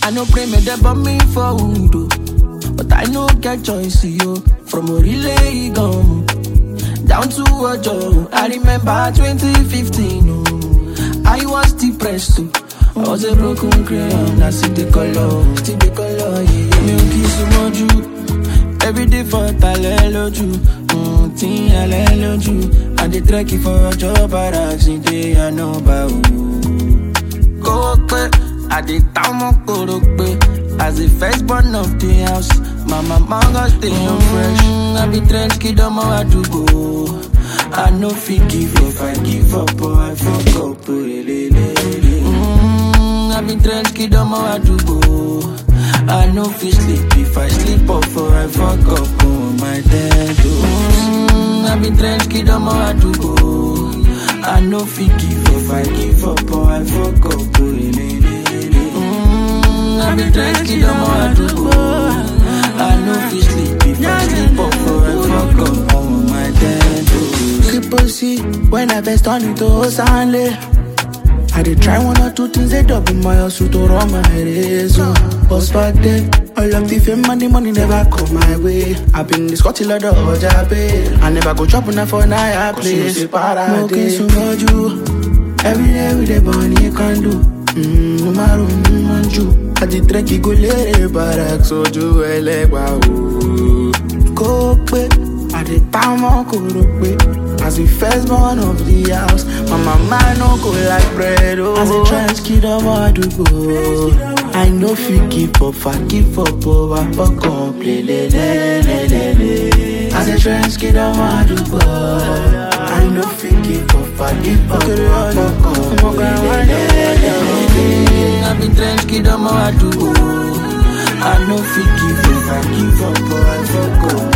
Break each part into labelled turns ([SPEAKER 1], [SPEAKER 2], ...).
[SPEAKER 1] I no pray me they bomb me for wood, but I no get choice, yo. From a relay gum down to a job. I remember 2015, oh. I was depressed too. I was a broken crayon, I see the color, see the color, yeah. Me ò kí súnmọ́ jù. Every day for talẹ́ lójú, mm, tí alẹ́ lójú. I dey trek for ọjọ́ bára sí dé ànábà o. Kó pẹ́, I dey ta ọmọ kóró pé. As the first born of the house, my mama gon stay on fresh. I be trench kid ọmọ àdúgbò. I no fit give up, I give up, or I fuck up. lelelele. Mm, I be trench kid ọmọ àdúgbò. I no fit sleep if I sleep up or I fuck up on my dead mm, I be trench kid ọmọ àdúgbò. I no fit give up, I give up or I fuck up. lelelele. Mm, I be trench kid ọmọ àdúgbò. I no fit sleep if I sleep up or I fuck up on my dead
[SPEAKER 2] Triple C, when I first turn into Osanle. I did try one or two things, they double my hustle to run my race. Oh. But back then, all of the fame and the money never come my way. i been this got a lot of Ojabe. I never go chop enough for Naya place. Mo ke sumoju. Every day with the bunny can do. Mm, no matter manju. I did trek go lere barak soju elegba o. Kó pé, I did time on koro pé. As the first born of the house, my mama no go like bread. Oh. As a trans kid of Adugo, I know fit give up, I give up, oh, I fuck up, le le le le le le. As a trans kid of Adugo, I know fit give up, I give up, oh, I fuck up, le le le le le.
[SPEAKER 1] I be trench kid ọmọ àdúgbò. I no fit give up, I give up, or I fuck up.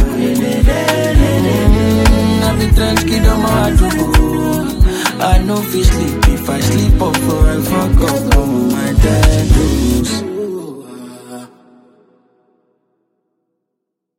[SPEAKER 1] Mm, I be trench kid ọmọ àdúgbò. I no fit sleep if I sleep up or I fuck up on my dead